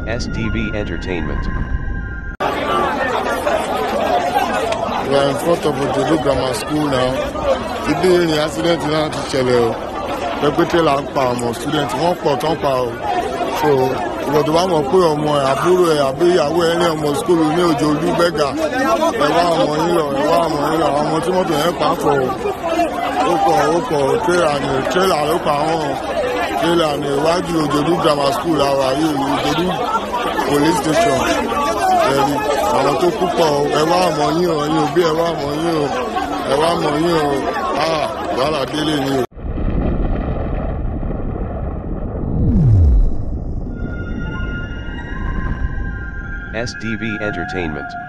SDV Entertainment. We are in front of Ojodo Grammar School now. Ibi ni accident náà ti ṣẹlẹ̀ o. Pẹ́pẹ́tẹ́ là ń pa ọmọ student wọ́n pọ̀ tán pa o. So ìwọ̀n tó bá mọ̀ pé ọmọ ẹ̀ àbúrò ẹ̀ àbí ìyàwó ẹ̀ ní ọmọ skul ní òjò olúbẹ́gà. Ẹ wá ọmọ yín lọ, ẹ wá ọmọ yín lọ, àwọn ọmọ tí mọ́tò yẹn pa pọ̀ o. Ó pọ̀ ó pọ̀ tírélà ni tírélà ló pa wọ́n. Tírélà ni iwájú Ojodo Grammar School àwọn ayé Ojodo police station. Ẹ̀rí àwọn tó kú pọ̀ o, ẹ wá ọmọ yín o, ẹ̀yin òbí ẹ wá ọmọ yín o, ẹ wá ọmọ yín o, ah wàhálà délé ni o. SDV Entertainment.